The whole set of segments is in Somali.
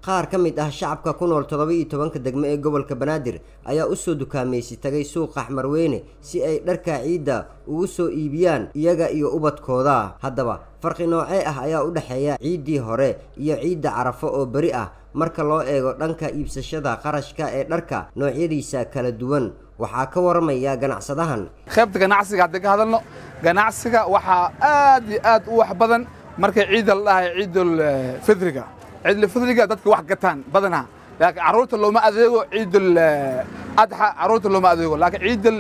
qaar ka mid ah shacabka ku nool toddoba-iyo tobanka degmo ee gobolka banaadir ayaa usoo dukaamaysi tagay suuqa xmarweyne si ay dharka ciidda ugu soo iibiyaan iyaga iyo ubadkooda haddaba farqi noocee ah ayaa u dhexeeya ciiddii hore iyo ciidda carafo oo beri ah marka loo eego dhanka iibsashada qarashka ee dharka noocyadiisa kala duwan waxaa ka waramaya ganacsadahan qaybta ganacsiga haddii ka hadalno ganacsiga waxaa aad iyo aad u wax badan markay ciidda la dhahay ciidul fidriga ciidul fidriga dadka wax gataan badanaa laakiin carruurta looma adeego ciidul adxa carruurta looma adeego laakiin ciidul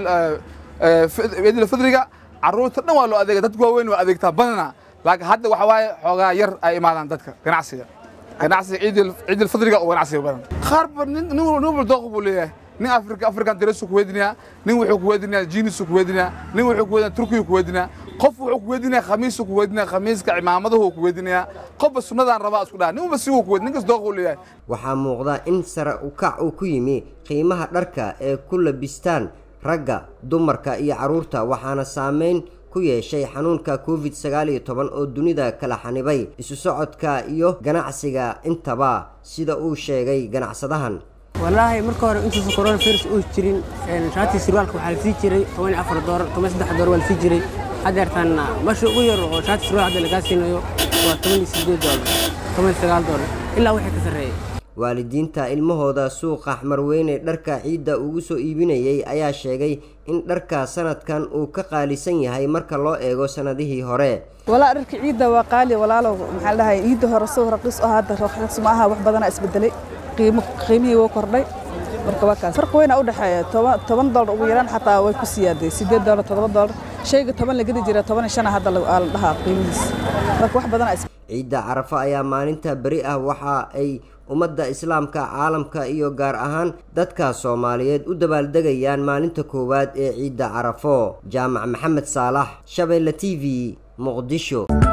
ciidul fidriga carruurta dhan waa loo adeega dadka waaweyn waa adeegtaa badanaa laakiin hadda waxa waaye xoogaa yar ay imaadaan dadka ganacsiga ganacsiga ciidul ciidul fidriga oo ganacsiga badan qaarba nin nin walba dooq buu leeyahay nin afrika afrikan daresu ku weydinayaa nin wuxuu ku weydinayaa jiinisu ku weydinayaa nin wuxuu ku weydinayaa turkiyu ku weydinayaa qof wuxuu ku weydinayaa khamiisu ku weydinayaa khamiiska cimaamadahu ku weydinayaa qofba sunnadaan rabaa isku dhaha nin walba si uu ku weyd ninkas dooq uu leeyahay waxaa muuqda in sare u kac uu ku yimi qiimaha dharka ee ku labistaan ragga dumarka iyo carruurta waxaana saameyn ku yeeshay xanuunka covid sagaal iyo toban oo dunida kala xanibay isu socodka iyo ganacsiga intaba sida uu sheegay ganacsadahan wallaahi marka hore intuusan coronavirus uu jirin shaatii sirwaalka waxaa la sii jiray toban iyo afar doolar toban saddex doolar waa la sii jiray haddeertaan meesha ugu yar oo shaati sirwaal hadda lagaa siinayo waa toban iyo sideed doolar toban iyo sagaal doolar ilaa wixii ka sarreeyay waalidiinta ilmahooda suuqa xmarweyne dharka ciidda ugu soo iibinayay ayaa sheegay in dharka sanadkan uu ka qaalisan yahay marka loo eego sanadihii hore walaa dharka ciidda waa qaali walaalow maxaa la dhahay ciidda hore soo raqiis oo hadda raqiis ma aha wax badanaa isbedelay qiimo qiimihii wuu kordhay marka waa kaas farqi weyn u dhexeeya toban toban doolar ugu yaraan xataa way ku siyaaday sideed doolar toddoba doolar shayga toban la gedi jira toban iyo shan hadda la dhahaa qiimihiis marka wax badanaa ciidda carafa ayaa maalinta beri ah waxa ay ummadda islaamka caalamka iyo gaar ahaan dadka soomaaliyeed u dabaaldegayaan maalinta koowaad ee ciidda carafo jaamac maxamed saalax shabeelle t v muqdisho